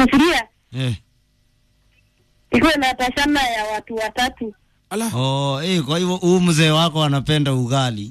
sufuria Eh. ikuwe na tashana ya watu watatu. Ala. Oh, eh, kwa hivyo huu mzee wako anapenda ugali.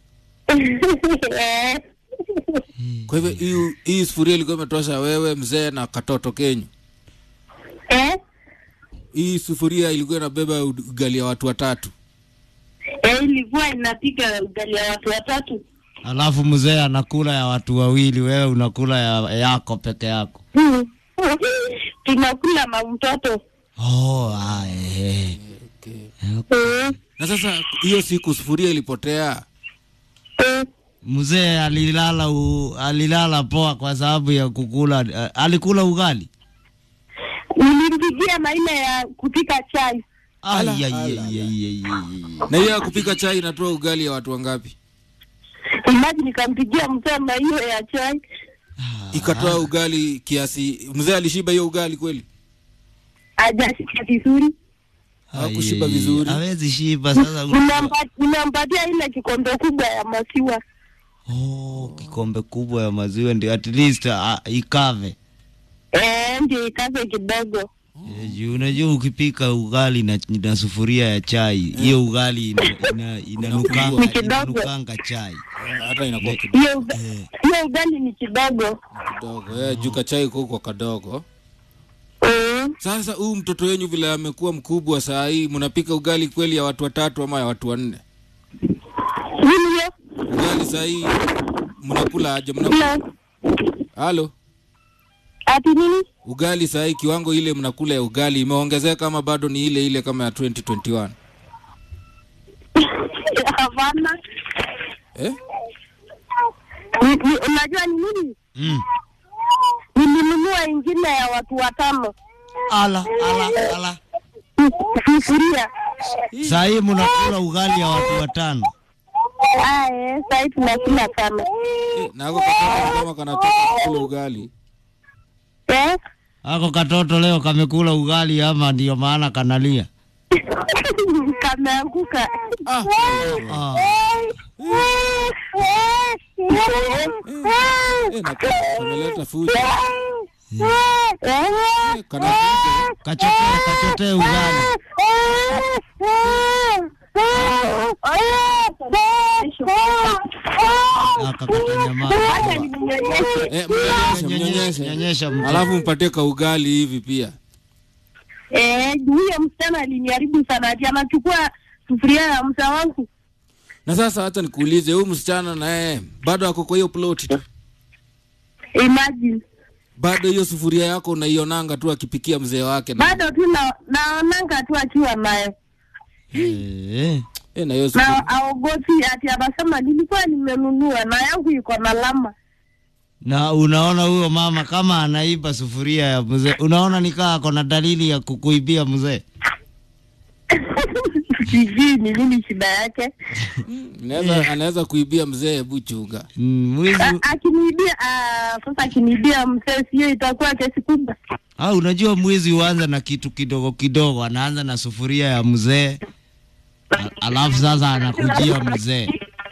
Eh. Kwa hivyo hii hii sufuria ilikuwa imetosha wewe mzee na katoto kenyu. Eh? Hii sufuria ilikuwa inabeba ugali ya watu watatu. Eh, ilikuwa inapika ugali ya watu watatu. Alafu mzee anakula ya watu wawili, wewe unakula ya yako peke yako. Tunakula na mtoto. Oh, ah, eh. Okay. Eh. Na sasa hiyo siku sufuria ilipotea. Eh. Mzee alilala u, alilala poa kwa sababu ya kukula uh, alikula ugali. Nilimpigia maina ya kupika chai. Ala, Ai, ai, ala, ai, ala. ai, ai, ai. Na hiyo ya kupika chai inatoa ugali ya watu wangapi? Imaji nikampigia msema hiyo ya chai. Ikatoa ugali kiasi. Mzee alishiba hiyo ugali kweli? Hajashika vizuri. Hakushiba Ai, vizuri. Hawezi shiba sasa. Nimempa- Nimempatia ile kikombe kubwa ya maziwa. Oh, kikombe kubwa ya maziwa ndio at least uh, ikave. Eh, ndio ikaze kidogo. Eh, juu unajua ukipika ugali na, na sufuria ya chai hiyo ugali ina, ina, inanukanga, Ni kidogo. inanukanga chai Hata inakuwa kidogo. Hiyo uga- hiyo ugali ni kidogo. kidogo. Eh, juu kachai kuko kadogo. Mm. Sasa huu mtoto wenyu vile amekuwa mkubwa saa hii, mnapika ugali kweli ya watu watatu ama ya watu wanne? Nini hiyo? Ugali saa hii mnakula aje? Mnakula Ndio. halo, Ati nini? ugali saa hii kiwango ile mnakula ya ugali imeongezeka ama bado ni ile ile kama ya 2021? Hapana. Eh? Ni- ni- Unajua ni nini? mm. Nilinunua ingine ya watu watano. ala ala ala Sufuria. saa hii mnakula ugali ya watu watano Ah, eh, sasa tunakula tano. Eh, na ako katoto kama kanataka kula ugali. Eh? ako katoto leo kamekula ugali ama ndio maana kanalia Kameanguka. Ah, ah. eh, na kameleta fujo. Eh? Eh, kana fujo. kachotee kachotee ugali akakata nyama Acha ninyonyeshe. Eh, mnyonyeshe, nyonyesha mnyonyeshe. nyonyesha mtoto. Alafu mpatie ka ugali hivi pia. Eh, huyo msichana aliniharibu sana ati anachukua sufuria ya msa wangu. Na sasa hata nikuulize, huyu msichana naye bado ako kwa hiyo ploti tu? Imagine. Bado hiyo sufuria yako unaionanga tu akipikia mzee wake na, Bado tu na naonanga tu akiwa nayo. Eh, eh, na hiyo sufuria. Na aogopi ati anasema nilikuwa nimenunua na yangu iko na lama. na unaona huyo mama kama anaiba sufuria ya mzee unaona nikaa ako na dalili ya kukuibia mzee Sijui ni nini shida yake. Anaweza anaweza kuibia mzee, hebu chunga. Mm, mwizi A- Akiniibia ah, sasa akiniibia mzee sio itakuwa kesi kubwa. ah, unajua mwizi huanza na kitu kidogo kidogo anaanza na sufuria ya mzee a- alafu sasa anakujia mzee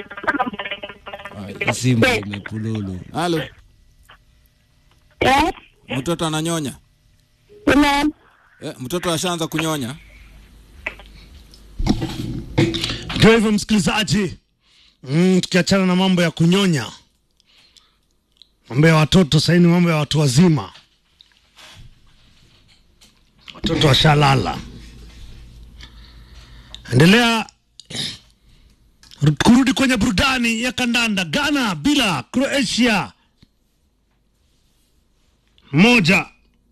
simu imepululu Halo, Eh? mtoto ananyonya? Ina Eh, mtoto ashaanza kunyonya? Ndio hivyo msikilizaji, mm, tukiachana na mambo ya kunyonya, mambo ya watoto sahii ni mambo ya watu wazima. Watoto washalala. Endelea ru- kurudi kwenye burudani ya kandanda. Ghana bila Croatia moja.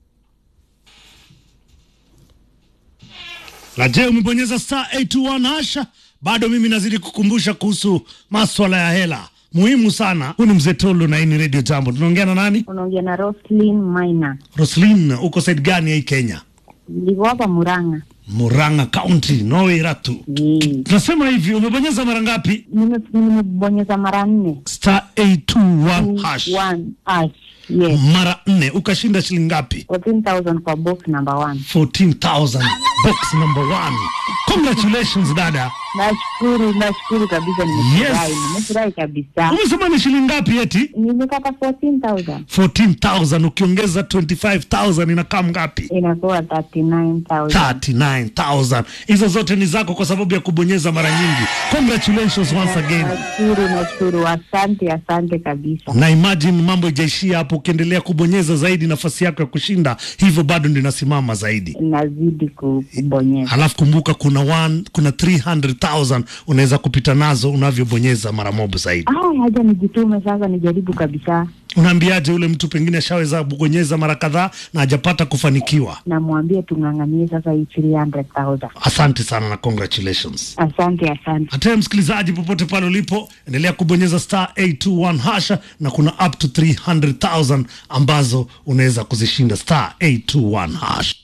Na je, umebonyeza star 821 hasha? Bado mimi nazidi kukumbusha kuhusu maswala ya hela muhimu sana. Huu ni mzee Tolo na hii ni Radio Jambo. Tunaongea na nani? unaongea na Roslyn Maina, Roslin, uko side gani ya hii Kenya? niko hapa Murang'a. Murang'a County, Norway Ratu. Eh, Tunasema hivi, umebonyeza mara ngapi? nime- nimebonyeza mara nne Star 821 hash. One hash. Yes, Mara nne ukashinda shilingi ngapi? 14,000 kwa box number one. 14,000 box number one. Congratulations dada. Nashukuru, nashukuru kabisa, nimefurahi, Yes. nimefurahi kabisa. Umesema ni shilingi ngapi eti? Nimepata 14,000 14,000 ukiongeza 25,000 inakaa ngapi? inakuwa 39,000. 39,000. Hizo zote ni zako kwa sababu ya kubonyeza mara nyingi. Congratulations once again. Nashukuru, nashukuru, asante, asante kabisa. Na imagine mambo ijaishia hapo, ukiendelea kubonyeza zaidi, nafasi yako ya kushinda hivyo bado ndio inasimama zaidi. Nazidi ku- kubonyeza. Halafu kumbuka kuna one, kuna 300,000 unaweza kupita nazo unavyobonyeza mara moja zaidi. Ah, haja nijitume sasa, nijaribu kabisa. Unaambiaje ule mtu pengine ashaweza kubonyeza mara kadhaa na hajapata kufanikiwa? Namwambia tung'ang'anie sasa hii 300,000. Asante sana na congratulations. Asante, asante. Hata msikilizaji, popote pale ulipo, endelea kubonyeza star 821 hasha, na kuna up to 300,000 ambazo unaweza kuzishinda star 821 hash.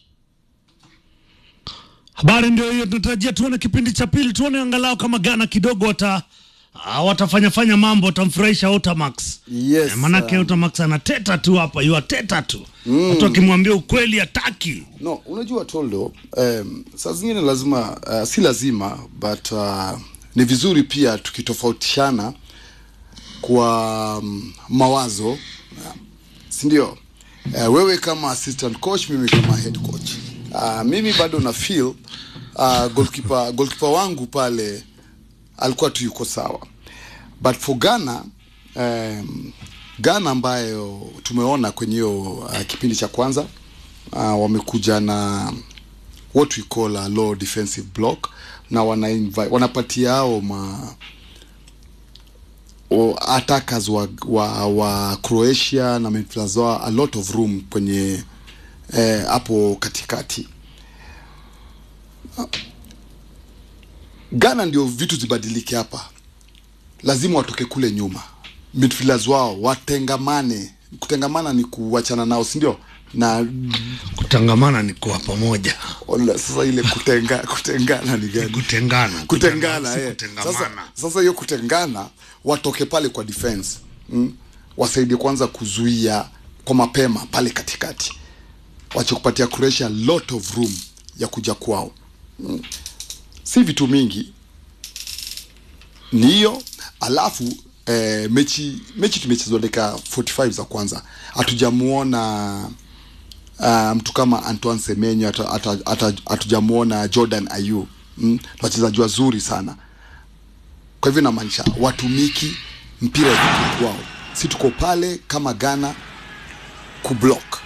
Habari ndio hiyo, tunatarajia tuone kipindi cha pili, tuone angalau kama Ghana kidogo wata ah, watafanya fanya mambo, watamfurahisha Otamax. Yes, Eh, manake um, Otamax anateta tu hapa, yu ateta tu watu wakimwambia ukweli hataki. No, unajua Toldo, um, saa zingine lazima uh, si lazima but uh, ni vizuri pia tukitofautishana kwa um, mawazo uh, si ndio? Uh, wewe kama assistant coach, mimi kama head coach. Uh, mimi bado na feel uh, goalkeeper, goalkeeper wangu pale alikuwa tu yuko sawa but for Ghana um, Ghana ambayo tumeona kwenye hiyo uh, kipindi cha kwanza uh, wamekuja na what we call a low defensive block na wana invite, wanapatia hao ma o, attackers wa, wa, wa Croatia na midfielders wao a lot of room kwenye eh, hapo katikati. Ghana ndio vitu zibadilike hapa, lazima watoke kule nyuma, midfielders wao watengamane. Kutengamana ni kuachana nao, si ndio? na Kutangamana ni kuwa pamoja, Ola, sasa ile kutenga, kutengana ni gani? kutengana, kutengana si eh. kutengamana. Sasa sasa hiyo kutengana, watoke pale kwa defense mm? wasaidie kwanza kuzuia kwa mapema pale katikati, wache kupatia Croatia lot of room ya kuja kwao mm? si vitu mingi ni hiyo alafu eh, mechi mechi tumechezwa dakika 45 za kwanza hatujamuona uh, mtu kama Antoine Semenyo hata- hata- hata- hatujamuona Jordan Ayew mm, ni wachezaji wazuri sana kwa hivyo inamaanisha watumiki mpira iko kwao si tuko pale kama Ghana kublock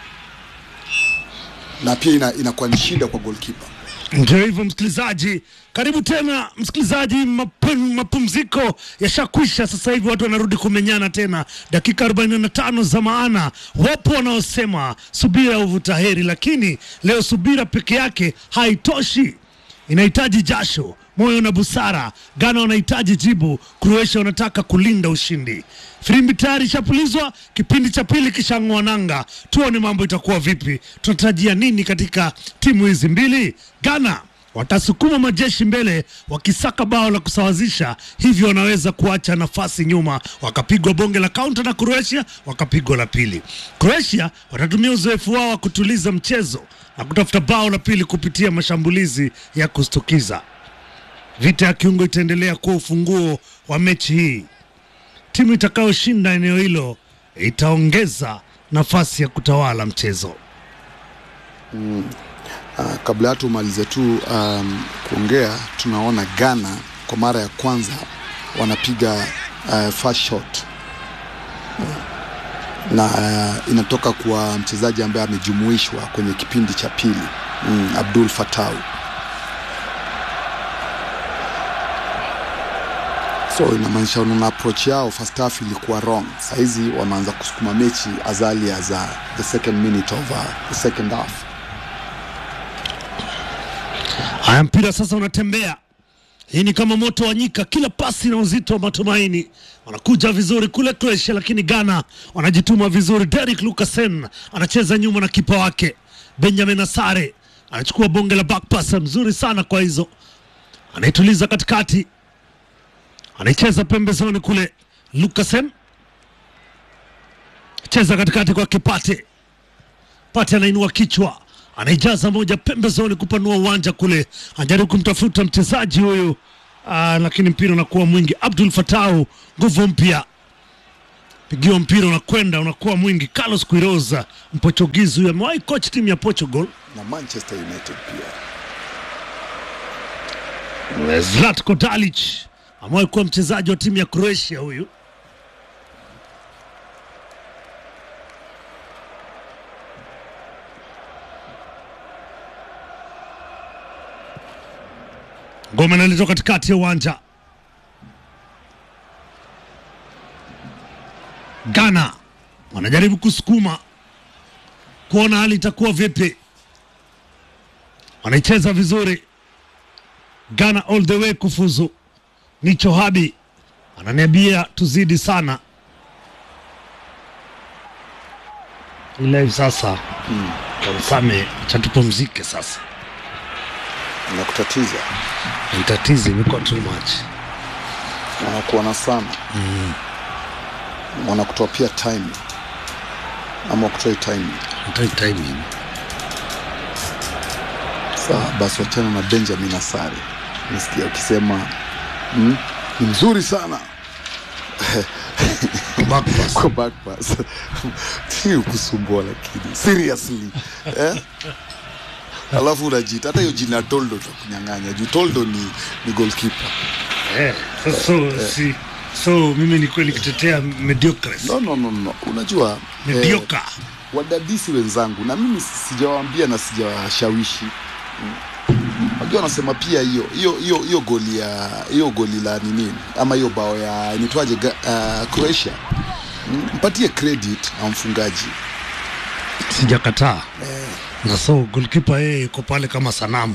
na pia ina, inakuwa ni shida kwa goalkeeper Ndio hivyo msikilizaji, karibu tena msikilizaji. Mapum, mapumziko yashakwisha, sasa hivi watu wanarudi kumenyana tena, dakika 45 za maana. Wapo wanaosema subira huvuta heri, lakini leo subira peke yake haitoshi, inahitaji jasho, moyo na busara. Ghana wanahitaji jibu, Croatia wanataka kulinda ushindi. Filimbi tayari ishapulizwa, kipindi cha pili kishang'oa nanga. Tuone mambo itakuwa vipi, tunatarajia nini katika timu hizi mbili. Ghana watasukuma majeshi mbele wakisaka bao la kusawazisha, hivyo wanaweza kuacha nafasi nyuma, wakapigwa bonge la kaunta na Croatia wakapigwa la pili. Croatia watatumia uzoefu wao wa kutuliza mchezo na kutafuta bao la pili kupitia mashambulizi ya kustukiza. Vita ya kiungo itaendelea kuwa ufunguo wa mechi hii. Timu itakayoshinda eneo hilo itaongeza nafasi ya kutawala mchezo. Uh, kabla ya tumalize tu um, kuongea, tunaona Ghana kwa mara ya kwanza wanapiga uh, first shot na uh, inatoka kwa mchezaji ambaye amejumuishwa kwenye kipindi cha pili mm, Abdul Fatau. So inamaanisha unaona approach yao first half ilikuwa wrong. Sahizi wameanza kusukuma mechi as early as uh, the second minute of uh, the second half. Haya, mpira sasa unatembea. Hii ni kama moto wa nyika, kila pasi na uzito wa matumaini. Wanakuja vizuri kule Croatia, lakini Ghana wanajituma vizuri. Derrick Lucasen anacheza nyuma na kipa wake Benjamin Asare anachukua bonge la back pass mzuri sana kwa hizo, anaituliza katikati, anaicheza pembezoni kule. Lucasen cheza katikati kwa Kipate Pate anainua kichwa, anaijaza moja pembezoni kupanua uwanja kule, anajaribu kumtafuta mchezaji huyu ah, lakini mpira unakuwa mwingi. Abdul Fatau, nguvu mpya, pigiwa mpira unakwenda unakuwa mwingi. Carlos Quiroz, Mportugizi huyu amewahi coach timu ya Portugal. na Manchester United pia. Zlatko Dalic amewahi kuwa mchezaji wa timu ya Croatia huyu. Ngoma inaletwa katikati ya uwanja. Ghana wanajaribu kusukuma kuona hali itakuwa vipi. Wanaicheza vizuri Ghana all the way kufuzu. Nicho Habi ananiambia tuzidi sana, ila hivi sasa kamsame chatupumzike sasa, Inakutatiza, itatizi imekuwa too much. wanakuona sana mm. wanakutoa pia time ama wakutoi time. Hataki timing. Sawa, basi wachana na Benjamin Asare, nisikia ukisema mm, ni mzuri sana Back pass. kwa back pass si ukusumbua, lakini seriously eh? Alafu unajiita hata hiyo jina Toldo takunyang'anya juu Toldo ni, ni goalkeeper. Eh, so, so, si, so mimi ni kweli kitetea mediocres No, no, no, no. Unajua eh, mediocre wadadisi wenzangu na mimi sijawaambia na sijawashawishi Mm. Unajua wanasema pia hiyo hiyo hiyo hiyo goli ya hiyo goli la nini ama hiyo bao ya nitwaje uh, Croatia Mm, mpatie credit na mfungaji sijakataa na so goalkeeper yeye yuko pale kama sanamu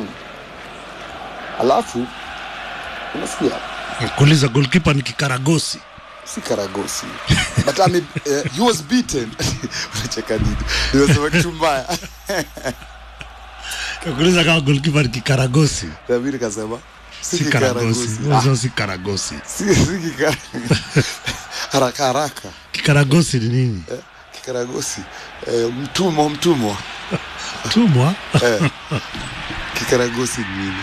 alafu unasikia kuuliza goalkeeper ni kikaragosi si Karagosi but ame, uh, he was beaten unacheka nini nimesema kitu mbaya kuuliza kama goalkeeper ni kikaragosi na mimi nikasema si si karagosi Kikaragosi Wazo si karagosi si si kikara haraka haraka kikaragosi ni nini eh, kikaragosi eh, mtumwa mtumwa tumwa eh, kikaragosi ni nini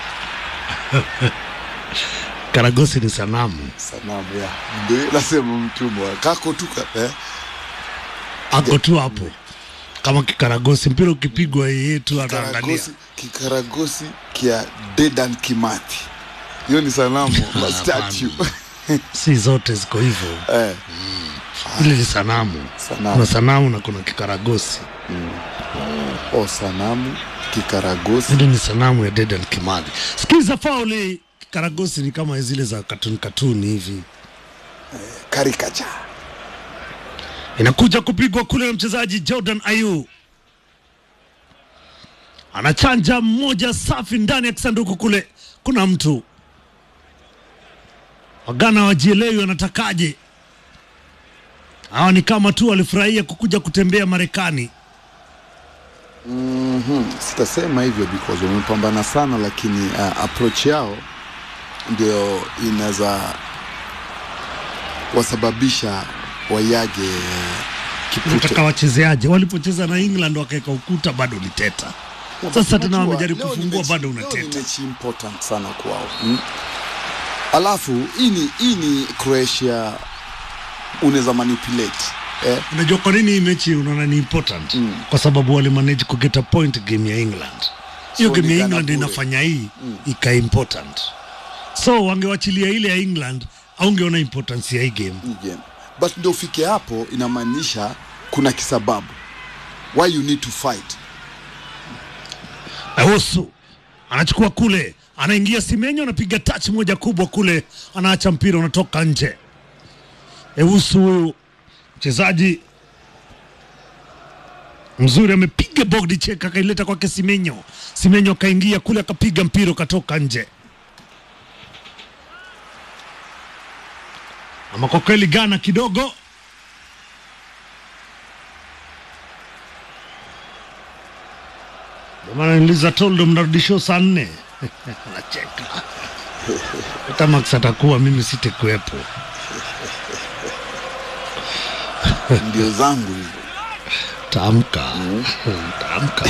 karagosi ni sanamu sanamu ya ndio nasema mtumwa kako tu ka- eh, ako tu hapo kama kikaragosi mpira ukipigwa yeye tu anaangalia kikaragosi kikaragosi kia Dedan Kimathi hiyo ni sanamu ma statue si zote ziko hivyo eh, ile ni sanamu Sanamu. kuna sanamu na kuna kikaragosi o sanamu kikaragosi ile ni sanamu ya Dedan Kimathi sikiza fauli kikaragosi ni kama zile za katuni katuni hivi caricature inakuja kupigwa kule na mchezaji Jordan Ayew anachanja mmoja safi ndani ya kisanduku kule. Kuna mtu Wagana wajielewi wanatakaje. Hawa ni kama tu walifurahia kukuja kutembea Marekani. sitasema hivyo because wamepambana sana lakini uh, approach yao ndio inaweza wasababisha wayage uh, Nataka kipute wachezeaje? Walipocheza na England wakaweka ukuta, bado uliteta. Sasa tena Unajua, wamejaribu leo ni kufungua, mechi- bado leo ni unateta. mechi important sana kwao mm? alafu hii ni hii ni Croatia unaweza manipulate eh? Unajua kwa nini hii mechi unaona ni important? Mm. Kwa sababu walimanage kugeta point game ya England. Hiyo So game ni ya Ghana England bure. inafanya hii ika important. So wangewachilia ile ya England aungeona importance ya hii game. hii game but ndio ufike hapo inamaanisha kuna kisababu why you need to fight Awosu anachukua kule, anaingia Simenyo, anapiga touch moja kubwa kule, anaacha mpira unatoka nje. Ewusu huyu mchezaji mzuri amepiga bogdi cheka akaileta kwake Simenyo. Simenyo akaingia kule akapiga mpira ukatoka nje. Ama kwa kweli Ghana kidogo Ndio maana niliza toldo mnarudishio saa nne anacheka hata Max atakuwa mimi sitakuwepo. ndio zangu hizo Tamka. Tamka.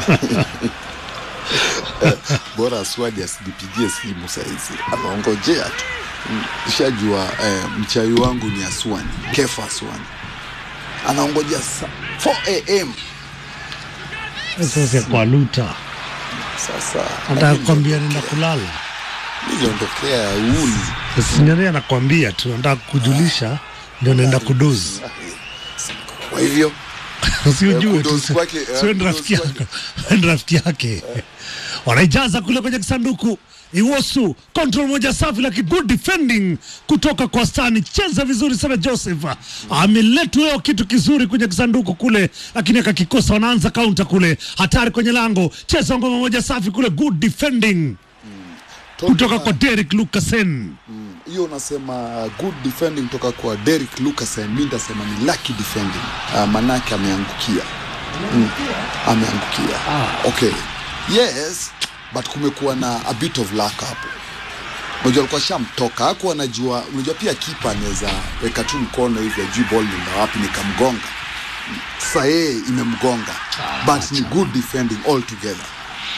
bora Aswadi asinipigie simu saizi, anaongojea tu. Mm, Shajua eh, mchawi wangu ni Aswani, Kefa Aswani anaongojea sa 4 am Sasa kwa luta. sasa. Hata kwambia nenda kulala. niliondokea uni Sinyani anakwambia tu anataka kukujulisha ndio naenda kudozi. kwa hivyo Usijue Eh, tu. kudozi kwake, eh, Sio ni kudozi rafiki yake. Ni rafiki yake. Wanaijaza kule kwenye kisanduku. Iwosu control moja safi lakini good defending kutoka kwa Stani. Cheza vizuri sana Joseph. Ameletwa leo kitu kizuri kwenye kisanduku kule lakini akakikosa. Wanaanza counter kule. Hatari kwenye lango. Cheza ngoma moja safi kule good defending kutoka kwa Derek Lucasen. hiyo unasema good defending kutoka kwa Derek Lucas, mi nitasema ni lucky defending uh, manake ameangukia mm. ameangukia okay yes but kumekuwa na a bit of luck hapo unajua alikuwa shamtoka hakuwa anajua unajua pia kipa anaweza weka tu mkono hivi ajui ball nenda wapi nikamgonga sasa yeye imemgonga but ni good defending altogether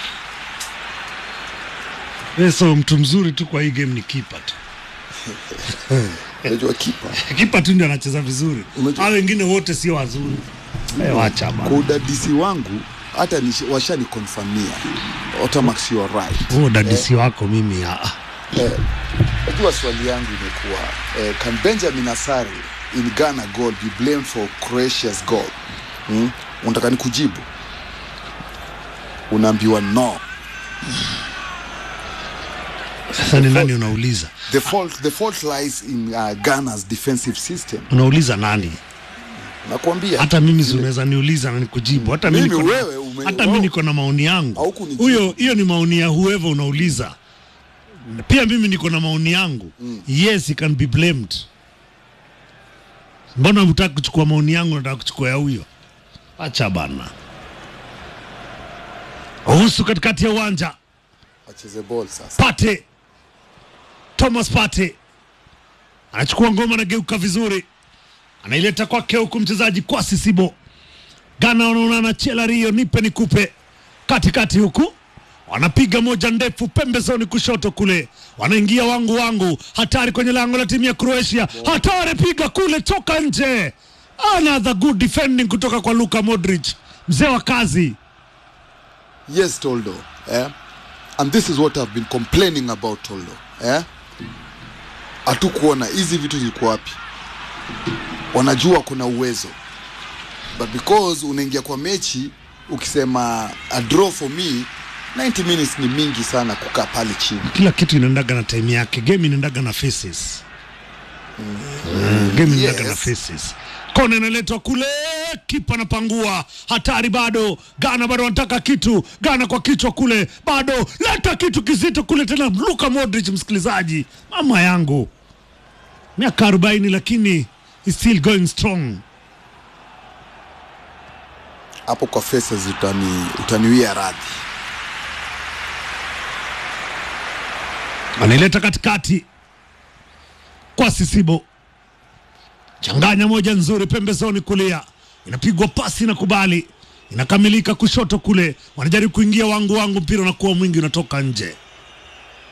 Eh, So mtu mzuri tu kwa hii game ni kipa tu. unajua kipa Kipa tu ndio anacheza vizuri. Unajua- Hao wengine wote sio wazuri. Eh, wacha bana. kwa udadisi wangu hata nish- washanikonfamia Otamax you are right Huo dadisi wako mimi ah. Eh, najua swali yangu imekuwa eh, can Benjamin Asare in Ghana goal be blamed for Croatia's goal hmm? unataka nikujibu unaambiwa no Sasa ni nani unauliza? the fault, the fault lies in uh, Ghana's defensive system Unauliza nani? nakwambia Hata mimi si unaweza niuliza na nikujibu. Hata mimi Mimi niko na- wewe ume- hata wewe- mimi niko na maoni yangu. Haukunijibu. Huyo hiyo ni maoni ya whoever unauliza. Pia mimi niko na maoni yangu. Yes, he can be blamed. Mbona hutaki kuchukua maoni yangu nataka kuchukua ya huyo? Acha bana. Uhusu katikati ya uwanja. acheze ball sasa Pate Thomas Pate anachukua ngoma, anageuka vizuri, anaileta kwake huku mchezaji Kwasi Sibo. Ghana wanaonana chela Rio, nipe nikupe, katikati huku wanapiga moja ndefu pembezoni kushoto kule, wanaingia wangu wangu, hatari kwenye lango la timu ya Croatia, hatari, piga kule, toka nje. Another good defending kutoka kwa Luka Modric, mzee wa kazi. yes Toldo eh? and this is what I've been complaining about Toldo eh? hatukuona hizi vitu zilikuwa wapi wanajua kuna uwezo but because unaingia kwa mechi ukisema a draw for me 90 minutes ni mingi sana kukaa pale chini kila kitu inaendaga na time yake game inaendaga na faces mm. game inaendaga na Yes. faces kona inaletwa kule kipa anapangua hatari bado Ghana bado wanataka kitu Ghana kwa kichwa kule bado leta kitu kizito kule tena Luka Modric msikilizaji mama yangu miaka 40 lakini is still going strong hapo kwa faces utani utaniwia radhi anaileta katikati kwa Sisibo, changanya moja nzuri pembezoni kulia, inapigwa pasi na kubali, inakamilika kushoto kule, wanajaribu kuingia wangu wangu, mpira unakuwa mwingi, unatoka nje.